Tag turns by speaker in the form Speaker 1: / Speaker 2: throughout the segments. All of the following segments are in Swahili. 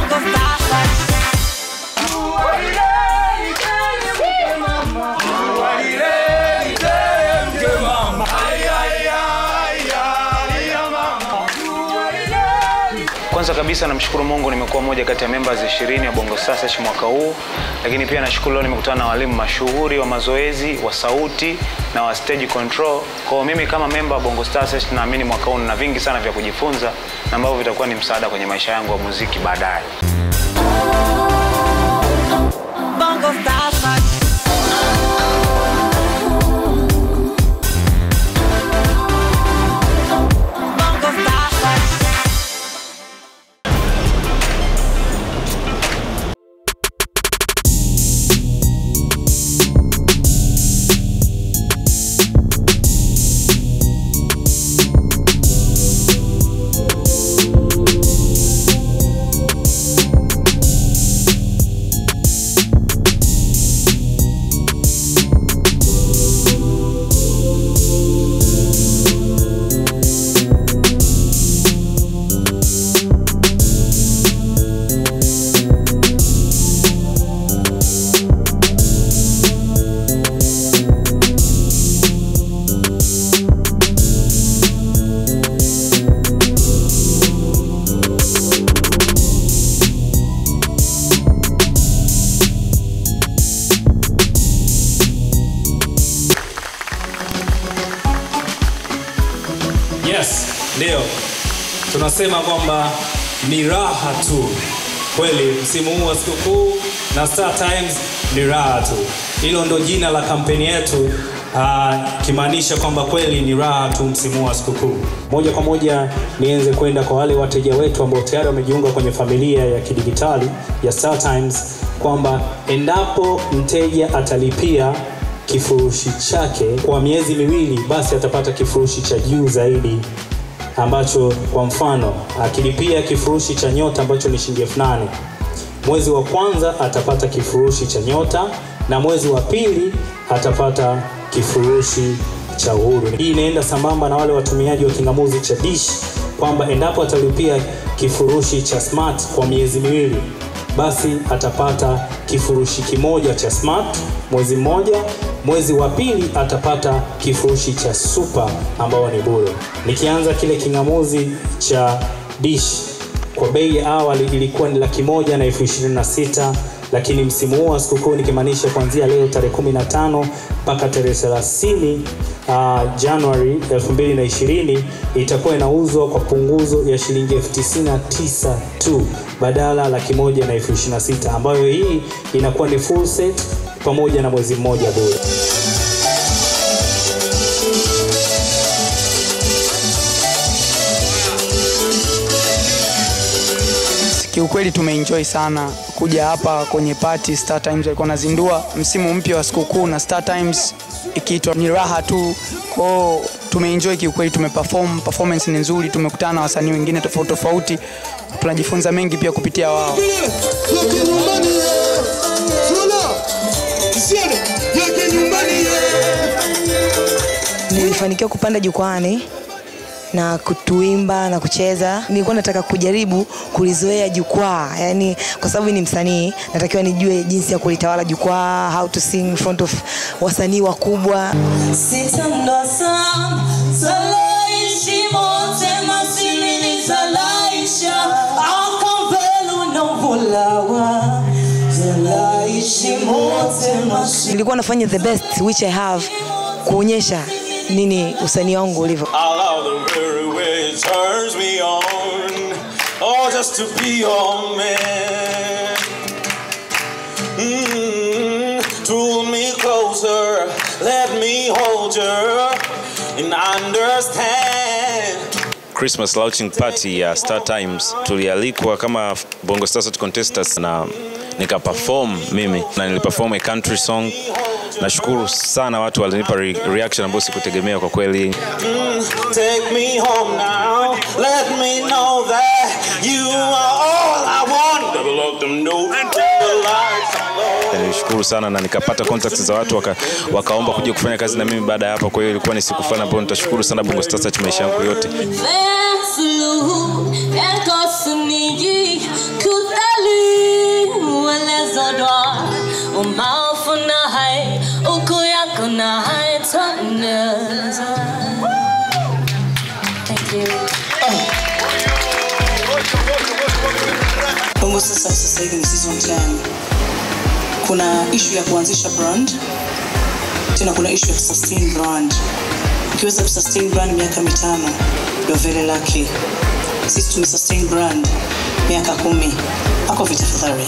Speaker 1: Bongo Star
Speaker 2: Kwanza kabisa namshukuru Mungu nimekuwa moja kati ya members 20 ya Bongo Star Search mwaka huu, lakini pia nashukuru leo nimekutana na walimu mashuhuri wa mazoezi, wa sauti na wa stage control. Kwa hiyo mimi kama member wa Bongo Star Search naamini mwaka huu nina vingi sana vya kujifunza na ambavyo vitakuwa ni msaada kwenye maisha yangu ya muziki baadaye.
Speaker 1: Bongo Star Bongo Star
Speaker 3: Yes, ndio tunasema kwamba ni raha tu kweli. Msimu huu wa sikukuu na Star Times ni raha tu, hilo ndo jina la kampeni yetu, ah, kimaanisha kwamba kweli ni raha tu msimu huu wa sikukuu. Moja kwa moja nianze kwenda kwa wale wateja wetu ambao tayari wamejiunga kwenye familia ya kidigitali ya Star Times kwamba endapo mteja atalipia kifurushi chake kwa miezi miwili, basi atapata kifurushi cha juu zaidi ambacho kwa mfano akilipia kifurushi cha nyota ambacho ni shilingi elfu nane mwezi wa kwanza atapata kifurushi cha nyota na mwezi wa pili atapata kifurushi cha uhuru. Hii inaenda sambamba na wale watumiaji wa kingamuzi cha dish kwamba endapo atalipia kifurushi cha smart kwa miezi miwili basi atapata kifurushi kimoja cha smart mwezi mmoja mwezi wa pili atapata kifurushi cha super ambao ni bure nikianza kile kingamuzi cha dish kwa bei ya awali ilikuwa ni laki moja na elfu ishirini na sita lakini msimu huu wa sikukuu nikimaanisha kuanzia leo tarehe 15 mpaka tarehe 30 uh, Januari 2020 itakuwa inauzwa kwa punguzo ya shilingi elfu tisini na tisa tu badala laki moja na elfu ishirini na sita ambayo hii inakuwa ni full set pamoja na mwezi mmoja bure.
Speaker 4: Kiukweli tumeenjoy sana kuja hapa kwenye party. Star Times walikuwa wanazindua msimu mpya wa sikukuu na Star Times ikiitwa ni raha tu. Kwao tumeenjoy kiukweli, tumeperform, performance ni nzuri, tumekutana na wasanii wengine tofauti tofauti, tunajifunza mengi pia kupitia wao.
Speaker 5: Nilifanikiwa kupanda jukwani na kutuimba na kucheza. Nilikuwa nataka kujaribu kulizoea jukwaa, yani kwa sababu ni msanii, natakiwa nijue jinsi ya kulitawala jukwaa, how to sing in front of wasanii wakubwa.
Speaker 1: Sitamdosam, salaishi mote masilini salaisha akampelu na vulawa salaishi mote masilini
Speaker 5: Nilikuwa nafanya the best which I have kuonyesha nini usanii wangu ulivyo.
Speaker 6: I love the very way it turns me on. Oh, just to be your man. Mm, pull me closer, let me hold you, and understand.
Speaker 7: Christmas launching party ya Star Times tulialikwa kama Bongo Star Search contestants na nika perform mimi na niliperform a country song. Nashukuru sana watu walinipa re reaction ambayo sikutegemea kwa kweli.
Speaker 6: Mm, take me home now, let me know that you are all I want. Double up them notes, the lights are low.
Speaker 7: Nilishukuru sana na nikapata contacts za watu waka, wakaomba kuja kufanya kazi na mimi baada ya hapa. Kwa hiyo ilikuwa ni siku fulani ambayo nitashukuru sana Bongo Star Search maisha yangu yote.
Speaker 1: Fais un salut, elle gosse une nuit, coup umaarufu na hai uku yako na hai twaneza Thank you.
Speaker 8: Bongo sasa sasa hivi ni season 10. Kuna issue ya kuanzisha brand, tena kuna issue ya kusustain brand. Ukiweza kusustain brand miaka mitano, you're very lucky. Sisi tumesustain brand miaka kumi. Pako vitafadhali.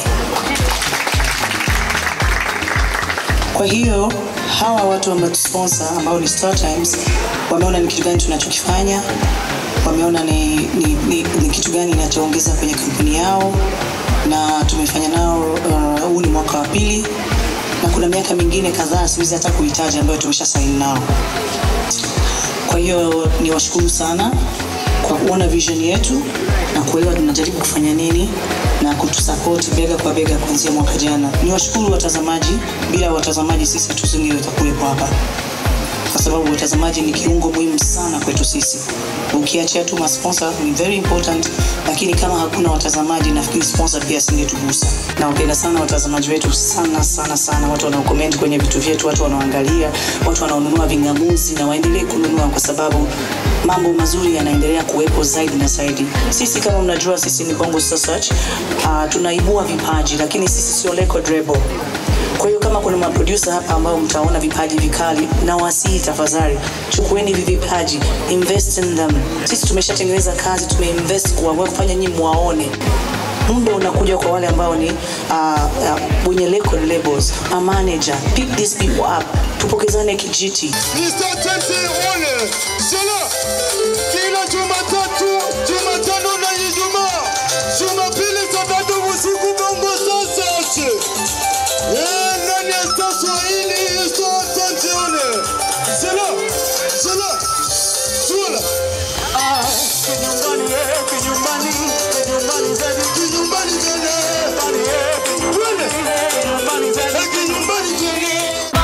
Speaker 8: Kwa hiyo hawa watu ambao sponsor ambao ni Star Times wameona ni kitu gani tunachokifanya, wameona ni, ni, ni, ni kitu gani inachoongeza kwenye kampuni yao, na tumefanya nao uh, huu ni mwaka wa pili, na kuna miaka mingine kadhaa siwezi hata kuhitaji ambayo tumesha saini nao. Kwa hiyo ni washukuru sana kwa kuona vision yetu na kuelewa tunajaribu kufanya nini na kutusapoti bega kwa bega kuanzia mwaka jana. Ni washukuru watazamaji, bila watazamaji sisi hatusingeweza kuwepo hapa, kwa sababu watazamaji ni kiungo muhimu sana kwetu sisi. Ukiachia tu masponsor ni very important, lakini kama hakuna watazamaji, nafikiri sponsor pia asingetugusa. Nawapenda sana watazamaji wetu sana sana sana, watu wanaocomment kwenye vitu vyetu, watu wanaoangalia, watu wanaonunua vingamuzi, na waendelee kununua kwa sababu mambo mazuri yanaendelea kuwepo zaidi na zaidi. Sisi kama mnajua, sisi ni Bongo Star Search, uh, tunaibua vipaji, lakini sisi sio record label. Kwa hiyo kama kuna maproducer hapa ambao mtaona vipaji vikali, na wasihi tafadhali, chukueni hivi vipaji, invest in them. Sisi tumeshatengeneza kazi, tumeinvest kwa kwa kufanya nyinyi muwaone muda unakuja kwa wale ambao ni uh, uh, wenye record labels, a manager, pick these people up, tupokezane kijiti.
Speaker 9: Mr. Tete Ole, Shala, kila Jumatatu, Jumatano na Ijumaa, Jumapili saa tatu usiku Bongo Star Search. Eh, ndani ya Star Swahili, Mr. Tete Ole. Shala, Shala, Shala. Ah, kinyumbani, eh, kinyumbani, kinyumbani zaidi, kinyumbani zaidi. Twende. Eh, kinyumbani zaidi.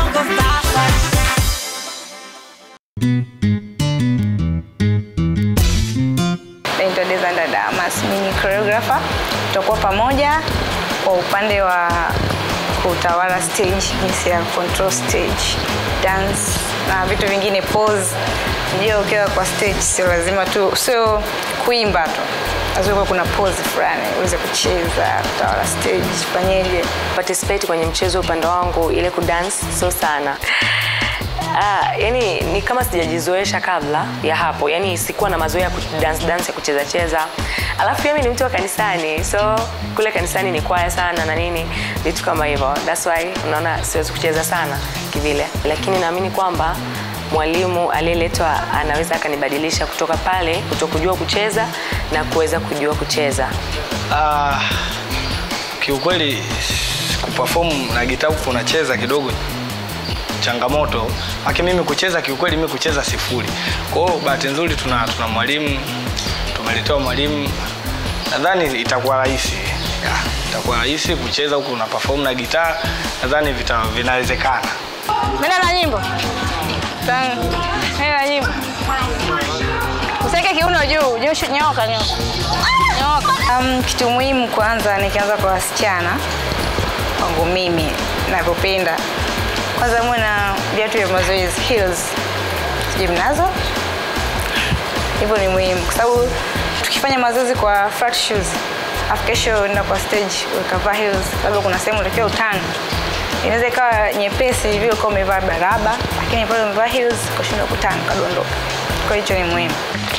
Speaker 10: naitwa Desanda Damas, mimi ni choreographer. Tutakuwa pamoja kwa upande wa kutawala stage, jinsi ya control stage, dance na vitu vingine, pose. Unajua ukiwa kwa stage sio lazima tu, sio kuimba tu, lazima kuwe kuna pose fulani uweze kucheza, kutawala stage, fanyeje.
Speaker 11: participate kwenye mchezo upande wangu ile kudance sio sana Ah, yani ni kama sijajizoesha kabla ya hapo yani sikuwa na mazoea ya kudance dance ya kucheza cheza alafu pia mimi ni mtu wa kanisani so kule kanisani ni kwaya sana na nini vitu kama hivyo that's why unaona siwezi kucheza sana kivile lakini naamini kwamba mwalimu aliyeletwa anaweza akanibadilisha kutoka pale kutokujua kucheza na kuweza kujua kucheza
Speaker 12: Ah, kiukweli kuperform na gitaa huku unacheza kidogo changamoto aki mimi kucheza kiukweli mimi kucheza sifuri kwa hiyo bahati nzuri tuna, tuna mwalimu tumeletewa mwalimu nadhani itakuwa rahisi Ya, itakuwa rahisi kucheza huku una perform na gitaa nadhani vita- vinawezekana
Speaker 10: Nenda na nyimbo. Tang. Nenda na nyimbo. Useke kiuno juu, juu shu- nyoka nyoka. Nyoka. Um, kitu muhimu kwanza nikianza kwa wasichana kwangu mimi navyopenda. Kwanza muwe na viatu vya mazoezi heels. Sijui mnazo? Hivyo ni muhimu kwa sababu tukifanya mazoezi kwa flat shoes afu kesho enda kwa stage ukavaa heels, labda kuna sehemu utakiwa utani inaweza ikawa nyepesi vile ukawa umevaa baraba, lakini pale umevaa heels ukashindwa kutana ukadondoka. Kwa hiyo hicho ni muhimu.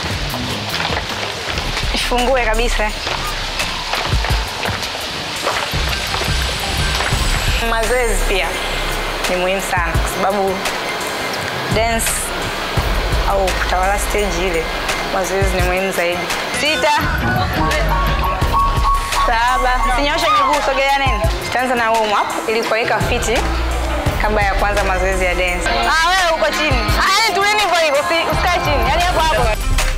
Speaker 10: Ifungue kabisa. Mazoezi pia ni muhimu sana kwa sababu dance au kutawala stage ile, mazoezi ni muhimu zaidi. Sita, saba, sinyoshe miguu, sogea nini. Tutaanza na warm up ili kuweka fiti kabla ya kuanza mazoezi ya dance. Ah, wewe uko chini. Ah, yani tuleni hivyo hivyo, usi- usikae chini. Yaani hapo hapo.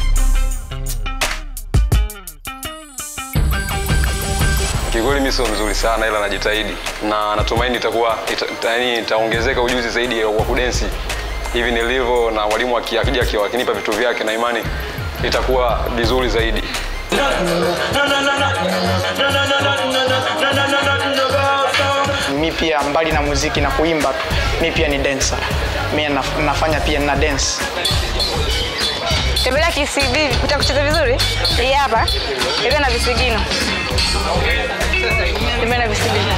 Speaker 13: Kiukweli mimi sio mzuri sana ila najitahidi na natumaini itakuwa ita, yani itaongezeka ujuzi zaidi wa kudensi hivi nilivyo, na mwalimu aki- akija aki- akinipa vitu vyake na imani itakuwa vizuri zaidi.
Speaker 12: mi
Speaker 4: pia mbali na muziki na kuimba tu mi pia ni dancer mi naf- nafanya pia na dance
Speaker 10: Tembelea KCB, kuta kucheza vizuri. Hii hapa. Tembea na visigino. Tembea na visigino.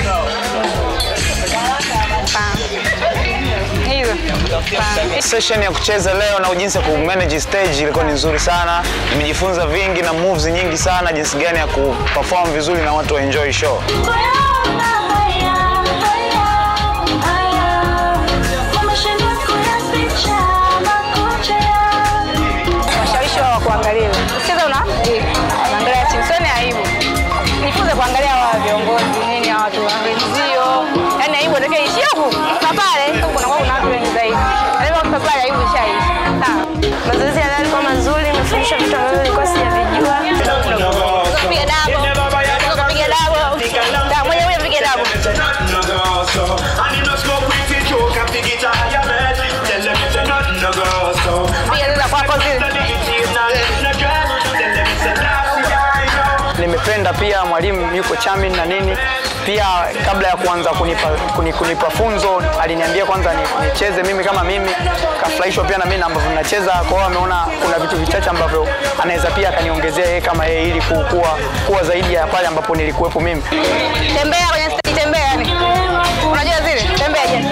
Speaker 10: Pam. Hizo. Pam.
Speaker 2: Session ya kucheza leo na jinsi ya kumanage stage ilikuwa ni nzuri sana. Nimejifunza vingi na moves nyingi sana, jinsi gani ya kuperform vizuri na watu wa enjoy show.
Speaker 10: Washawishi wao kuangalia. Usicheze una unaangalia chini. Sio ni aibu. Nifunze kuangalia wao viongozi nini hawa watu wenzio. Yaani aibu ndio ishia huku. Na pale huko kuna kuna watu wengi zaidi. Yaani kwa pale aibu ishaisha. Sawa.
Speaker 14: Mazoezi ya leo yalikuwa mazuri, nimefundishwa vitu ambavyo nilikuwa sijavijua.
Speaker 10: Piga dabo. Piga dabo. Da, moja moja piga dabo. Piga sasa kwako zile.
Speaker 4: nimependa pia mwalimu yuko chamin na nini pia kabla ya kuanza kunipa, kuni, kunipa funzo aliniambia kwanza ni- nicheze mimi kama mimi kafurahishwa pia na mimi na ambavyo nacheza kwa hiyo ameona kuna vitu vichache ambavyo anaweza pia akaniongezea yeye kama yeye ili ku- kuwa, kuwa zaidi ya pale ambapo nilikuwepo mimi
Speaker 10: Tembea kwenye stage tembea yani. Unajua zile? Tembea je.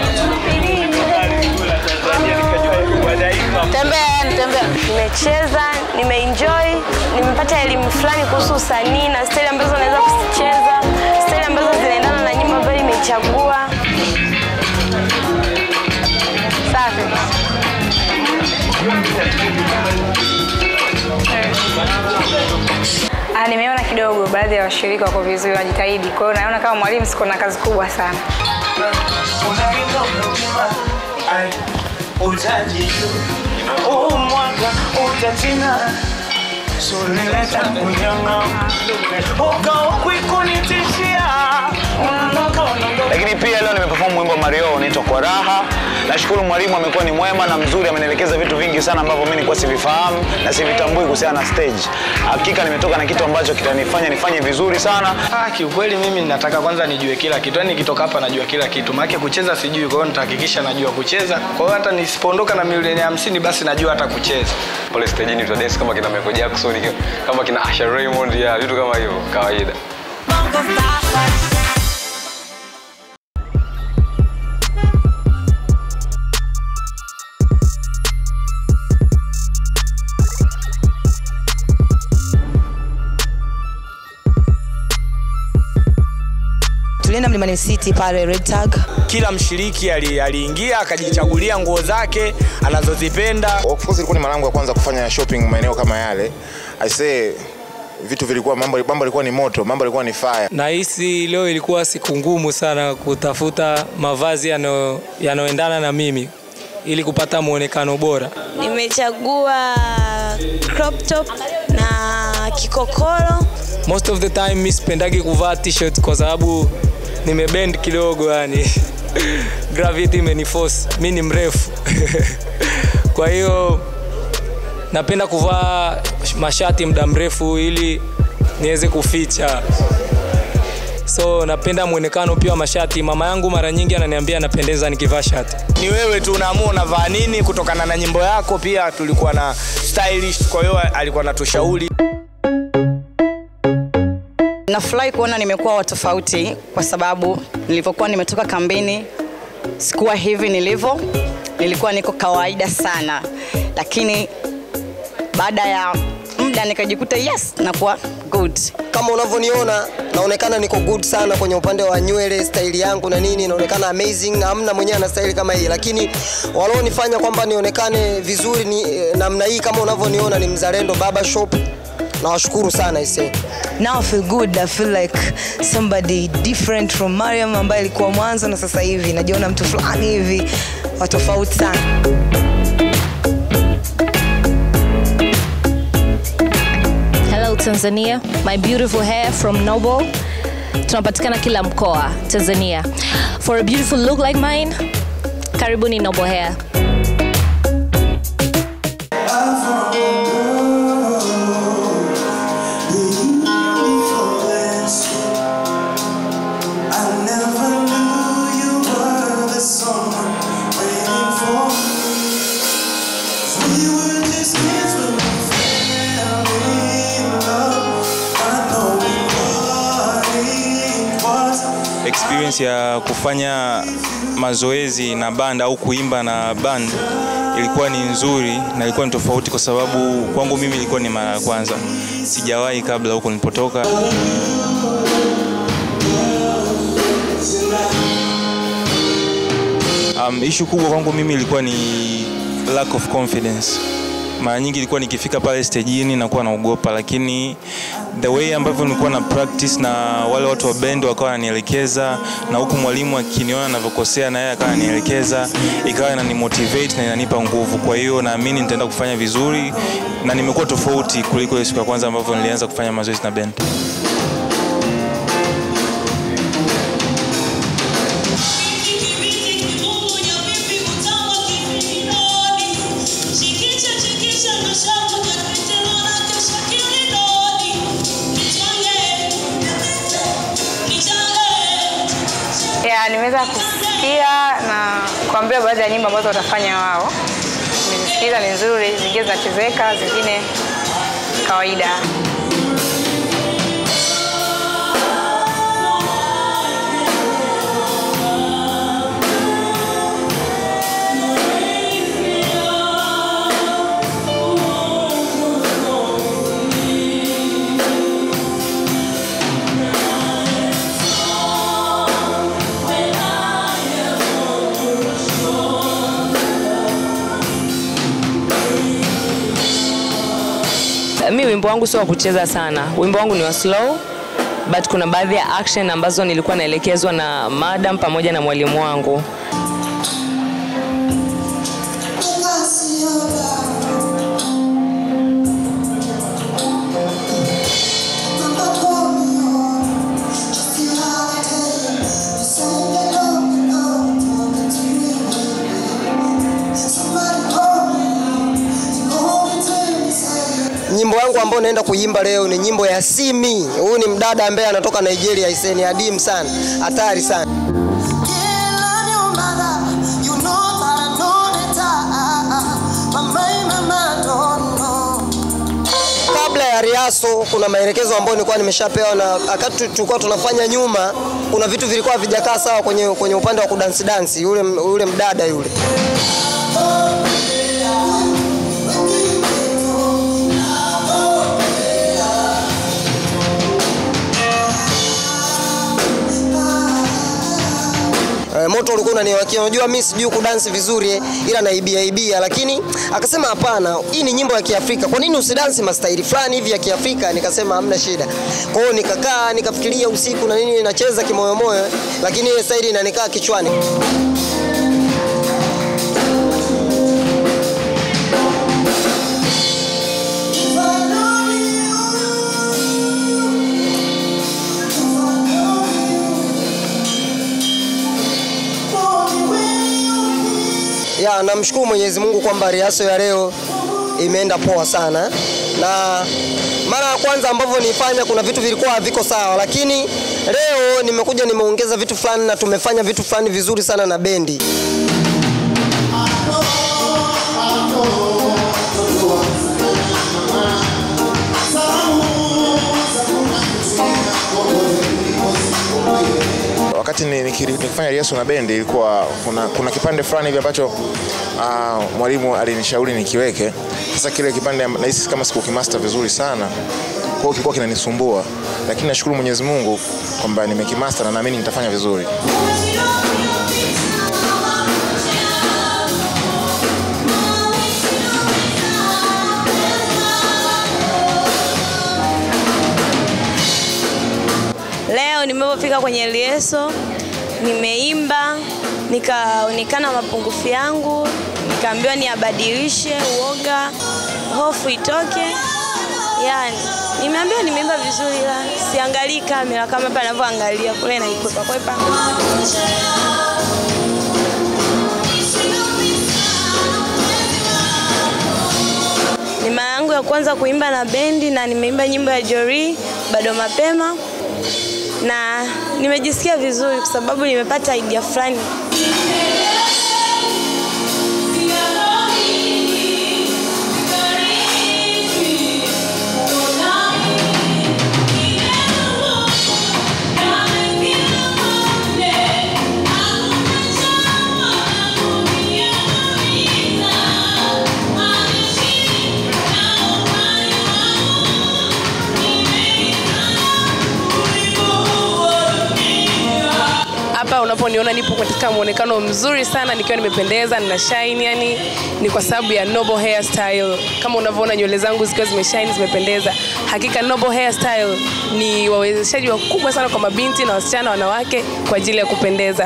Speaker 10: Tembea yani tembea.
Speaker 14: Nimecheza, nimeenjoy, nimepata elimu fulani kuhusu usanii na staili ambazo naweza kuzicheza, staili ambazo zinaendana na nyimbo ambayo nimechagua.
Speaker 10: Safi. Ah, nimeona kidogo baadhi ya washirika wako vizuri wanajitahidi. Kwa hiyo naona kama mwalimu siko na kazi kubwa sana.
Speaker 6: umwaka utatina sulileta kunyanga ukaukwikunitisha
Speaker 2: Lakini pia leo nimeperform wimbo wa Mario unaitwa kwa raha. Nashukuru mwalimu amekuwa ni mwema na mzuri, amenielekeza vitu vingi sana ambavyo mimi nilikuwa sivifahamu na sivitambui kuhusiana na stage. Hakika nimetoka na kitu ambacho kitanifanya nifanye vizuri sana.
Speaker 12: Ah, kiukweli mimi nataka kwanza nijue kila kitu. Yaani nikitoka hapa najua kila kitu. Maana kucheza sijui, kwa hiyo nitahakikisha najua kucheza. Kwa hiyo hata nisipoondoka na milioni hamsini basi najua hata kucheza.
Speaker 13: pale stejini tutadance kama kina Michael Jackson kama kina Asha Raymond ya vitu kama hivyo kawaida
Speaker 5: tulienda mlimani city pale red tag
Speaker 15: kila mshiriki ali- aliingia akajichagulia nguo zake anazozipenda
Speaker 16: Of course ilikuwa ni mara yangu ya kwanza kufanya shopping maeneo kama yale. I say vitu vilikuwa mambo mambo ilikuwa ni moto, mambo ilikuwa ni fire.
Speaker 3: Nahisi leo ilikuwa siku ngumu sana kutafuta mavazi yanayo- yanayoendana na mimi ili kupata muonekano bora.
Speaker 14: Nimechagua crop top na kikokoro.
Speaker 3: Most of the time mi sipendagi kuvaa t-shirt kwa sababu nimebend kidogo yani gravity imeniforce. Mi ni mrefu kwa hiyo napenda kuvaa mashati muda mrefu ili niweze kuficha so napenda mwonekano pia wa mashati. Mama yangu mara nyingi ananiambia napendeza nikivaa shati.
Speaker 15: ni wewe tu unaamua unavaa nini kutokana na nyimbo yako pia tulikuwa na stylish kwa hiyo alikuwa natushauri
Speaker 17: Nafurahi kuona nimekuwa wa tofauti kwa sababu nilivyokuwa nimetoka kambini sikuwa hivi nilivyo, nilikuwa niko kawaida sana, lakini baada ya muda nikajikuta yes, nakuwa good.
Speaker 18: kama unavyoniona naonekana niko good sana kwenye upande wa nywele staili yangu na nini inaonekana amazing hamna mwenyewe ana staili kama hii lakini walionifanya kwamba nionekane vizuri ni eh, namna hii kama unavyoniona ni mzalendo baba shop nawashukuru sana ise
Speaker 5: now I feel good I feel like somebody different from Mariam ambaye alikuwa mwanzo na sasa hivi najiona mtu fulani hivi wa tofauti sana
Speaker 1: Hello Tanzania, my beautiful hair from Noble. Tunapatikana kila mkoa Tanzania. For a beautiful look like mine, karibuni Noble Hair.
Speaker 6: I never knew
Speaker 19: experience ya kufanya mazoezi na band au kuimba na band ilikuwa ni nzuri na ilikuwa ni tofauti kwa sababu kwangu mimi ilikuwa ni mara ya kwanza, sijawahi kabla huko nilipotoka. Um, ishu kubwa kwangu mimi ilikuwa ni lack of confidence. Mara nyingi ilikuwa nikifika pale stejini nakuwa naogopa, lakini the way ambavyo nilikuwa na practice na wale watu wa band wakawa wananielekeza, na huku mwalimu akiniona navyokosea na yeye akawa ananielekeza, ikawa inanimotivate na inanipa nguvu. Kwa hiyo naamini nitaenda kufanya vizuri na nimekuwa tofauti kuliko ile siku ya kwanza ambavyo nilianza kufanya mazoezi na band.
Speaker 10: ya nimeweza kusikia na kuambia baadhi ya nyimbo ambazo watafanya wao. Nimesikiza ni nzuri, zingine zinachezeka, zingine kawaida.
Speaker 11: mi wimbo wangu sio wa kucheza sana wimbo wangu ni wa slow but kuna baadhi ya action ambazo nilikuwa naelekezwa na madam pamoja na mwalimu wangu
Speaker 18: nyimbo yangu ambayo naenda kuimba leo ni nyimbo ya Simi. Huyu ni mdada ambaye anatoka Nigeria, iseni adimu sana, hatari sana. Kabla ya riaso, kuna maelekezo ambayo nilikuwa nimeshapewa, na wakati tulikuwa tunafanya nyuma, kuna vitu vilikuwa vijakaa sawa kwenye, kwenye upande wa kudansi dansi, yule, yule mdada yule Eh, moto ulikuwa unaniwakia. Unajua mimi sijui kudansi vizuri eh, ila naibia ibia, lakini akasema hapana, hii ni nyimbo ya Kiafrika, kwa nini usidansi mastaili fulani hivi ya Kiafrika? Nikasema hamna shida. Kwa hiyo nikakaa nikafikiria usiku na nini, nacheza kimoyomoyo, lakini ile staili inanikaa kichwani. ya namshukuru Mwenyezi Mungu kwamba riaso ya leo imeenda poa sana, na mara ya kwanza ambavyo nifanya kuna vitu vilikuwa haviko sawa, lakini leo nimekuja nimeongeza vitu fulani na tumefanya vitu fulani vizuri sana na bendi.
Speaker 16: wakati ni- nikiri- nikifanya riaso na bendi ilikuwa kuna, kuna kipande fulani hivi ambacho uh, mwalimu alinishauri nikiweke. Sasa kile kipande am- nahisi kama sikukimaster vizuri sana, kwa hiyo kilikuwa kinanisumbua, lakini nashukuru Mwenyezi Mungu kwamba nimekimaster na naamini nitafanya vizuri.
Speaker 14: Leo nimepofika kwenye lieso, nimeimba, nikaonekana mapungufu yangu, nikaambiwa niabadilishe uoga, hofu itoke. Yani nimeambiwa nimeimba vizuri, ila siangalii kamera kama hapa ninavyoangalia kule, naikwepa kwepa. Ni mara yangu ya kwanza kuimba na bendi na nimeimba nyimbo ya Jori bado mapema na nimejisikia vizuri kwa sababu nimepata idea fulani.
Speaker 20: hapa unaponiona nipo katika muonekano mzuri sana nikiwa nimependeza nina shine yani ni kwa sababu ya Noble Hairstyle kama unavyoona nywele zangu zikiwa zimeshine zimependeza hakika Noble Hairstyle ni wawezeshaji wakubwa sana kwa mabinti na wasichana wanawake kwa ajili ya kupendeza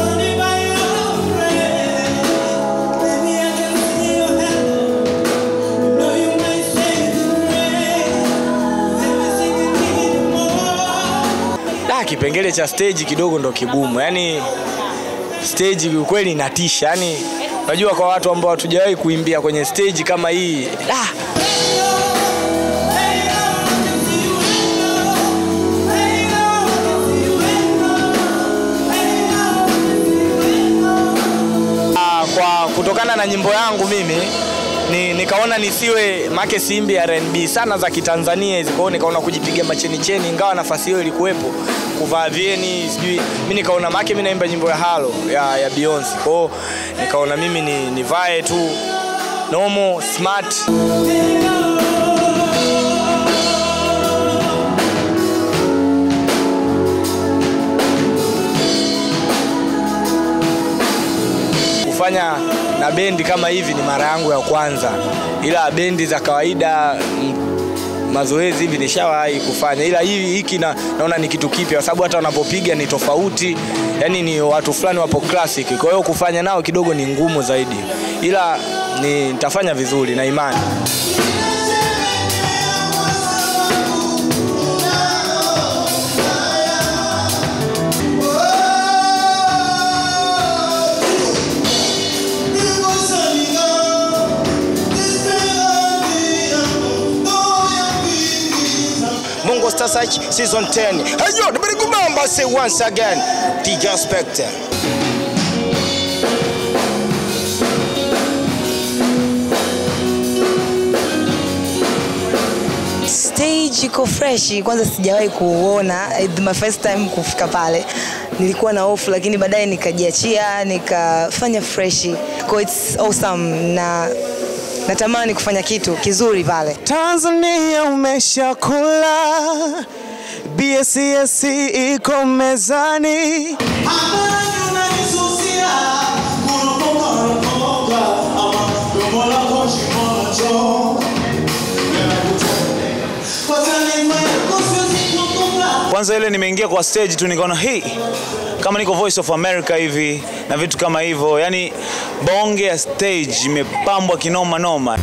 Speaker 15: Da, kipengele cha stage kidogo ndo kigumu. Yaani stage kiukweli inatisha. Yaani unajua kwa watu ambao hatujawahi kuimbia kwenye stage kama hii. Da. Ah, kwa kutokana na nyimbo yangu mimi ni, nikaona nisiwe make simbi R&B sana za kitanzania hizi, kwa hiyo nikaona kujipiga macheni cheni, ingawa nafasi hiyo ilikuwepo kuvaa vieni sijui, mimi nikaona make mimi naimba nyimbo ya Halo ya, ya Beyonce, kwa hiyo nikaona mimi ni nivae tu normal smart kufanya na bendi kama hivi ni mara yangu ya kwanza, ila bendi za kawaida mm, mazoezi hivi nishawahi kufanya, ila hivi hiki na, naona ni kitu kipya, kwa sababu hata wanapopiga ni tofauti, yani ni watu fulani wapo classic, kwa hiyo kufanya nao kidogo ni ngumu zaidi, ila ni nitafanya vizuri na imani.
Speaker 21: Mungo Star Search Season 10. Hey yo, the very good number say once again, DJ Spectre.
Speaker 5: stage iko fresh kwanza sijawahi kuona It's my first time kufika pale nilikuwa na hofu lakini baadaye nikajiachia nikafanya fresh Kwa it's awesome na natamani kufanya kitu kizuri pale
Speaker 22: Tanzania umeshakula, BSES iko mezani.
Speaker 2: kwanza ile nimeingia kwa stage tu nikaona hii kama niko voice of america hivi na vitu kama hivyo yani bonge ya stage imepambwa kinoma noma